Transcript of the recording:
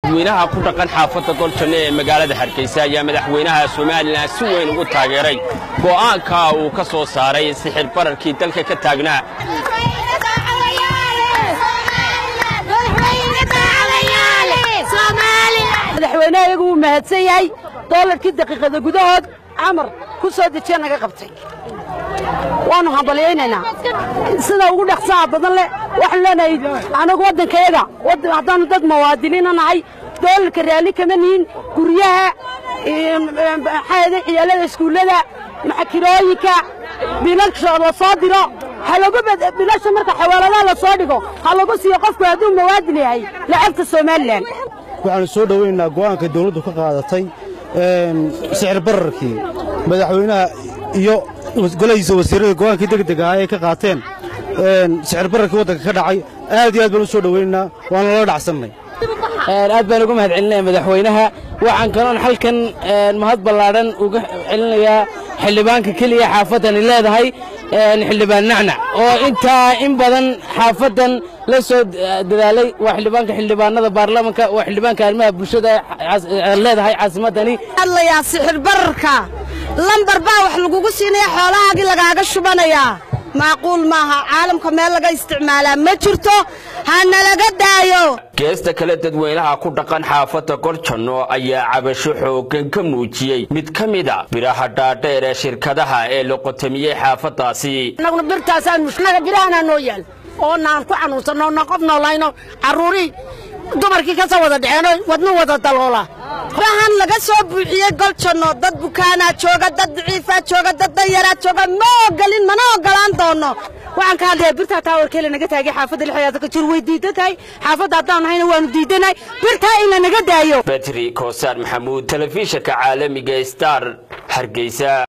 dadweynaha ku dhaqan xaafadda goljanno ee magaalada hargeysa ayaa madaxweynaha somalilan si weyn ugu taageeray go'aanka uu ka soo saaray sixir bararkii dalka ka taagnaa madaxweynaha iyagu wuu mahadsan yahay doolarkii daqiiqada gudahood camar ku soo dejiya naga qabtay waannu hambalyaynaynaa sida ugu dhaqsaha badan leh waxaanu leenahay anagu waddankayaga haddaannu dad muwaadiniina nahay doolarka raalli kama nihin guryaha maxaayade ciyaalada iskuullada maxakirooyinka biilasha la soo diro bilasha marka xawaaladaha la soo dhigo ha lagu siiyo qofku hadduu muwaadin yahay lacagta somalilan waxaanu soo dhowaynaynaa go'aanka dawladdu ka qaadatay sixir bararkii madaxweynaha iyo golahiisa wasiirrada go'aankii degdeg ahaa ay ka qaateen sixir bararkii waddanka ka dhacay aad iyo aad baan u soo dhowaynaynaa waana lala dhacsannay aad baan uga mahad celinaya madaxweynaha waxaan kaloon halkan mahad ballaadhan uga celinayaa xildhibaanka keliya xaafaddani leedahay xildhibaan nacnac oo intaa in badan xaafaddan la soo dadaalay waa xildhibaanka xildhibaanada baarlamanka waa xildhibaanka arrimaha bulshada leedahay caasimaddani hadlayaa sixir bararka lambar baa wax lagugu siinaya xoolahaagii lagaaga shubanayaa macquul maaha caalamka meel laga isticmaalaa ma jirto ha nalaga daayo geesta kale dadweynaha ku dhaqan xaafadda goljanno ayaa cabasho xooggan ka muujiyey mid ka mida biraha dhaadheer ee shirkadaha ee la qotamiyey xaafaddaasi annaguna birtaasaan mushnaga birahanaa noo yaal oo naan ku xanuunsanno na qof noolayno carruurii dumarkii ka soo wada dhexeeno wadnu wada daloola bahan laga soo buuxiyey goljanno dad bukaanaa jooga dad daciifaa jooga dad danyaraa jooga ma ogolin mana ogolaan doono waxaan ka hadlayaa birtaa taawarkeela naga taagay xaafadda lixdaada ka jir way diidan tahay xaafadda haddaan nahayna waanu diidanahay birtaa in la naga daayo betri koosaan maxamuud telefishinka caalamiga star hargeysa